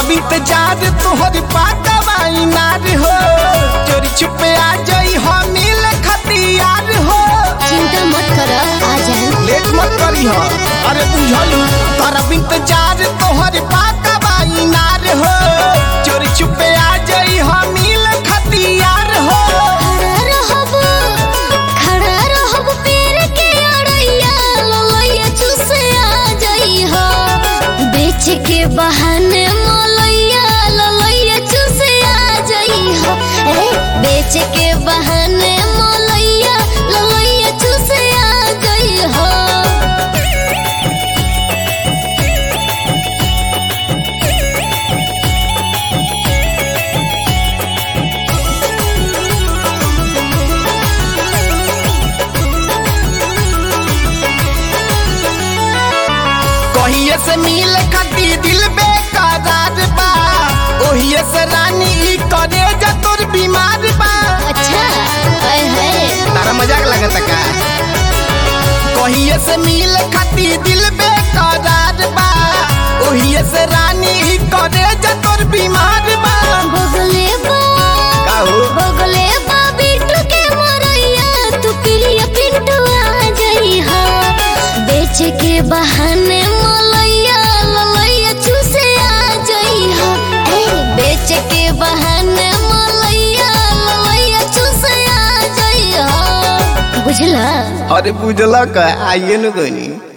करब इंतजार तोहर पाकवाई नार हो चोरी छुपे आ जाई हो मिल खतियार हो चिंता मत कर आ जाए लेट मत करी हो अरे बुझलू करब इंतजार तोहर पाकवाई नार हो चोरी छुपे आ जाई हो मिल खतियार हो खड़ा रहब खड़ा रहब पेड़ के अड़ैया ललैया चूसे आ जाई हो बेच के बहाने मलैया ललैया चूसे आ जाई हो ए बेच के बहाने मलैया ललैया चूसे आ जाई हो कहिए से मिल खाती दिल बेकरार बा ओहिए से रानी ई करे जा तोर बीमार बा अच्छा हाय हाय तारा मजाक लगता का कहिए से मिल खाती दिल बेकरार बा ओहिए से रानी ई करे जा तोर बीमार बा बगले बा का हो बगले बा बिट्टू के मरैया तू प्रिय पिंटू आ जाई हो बेच के बहाने मलैया ललैया चूसे आ जाई हो ए बेच के बहाने मलैया ललैया चूसे आ जाई हो बुझला अरे बुझल का आइए न गनी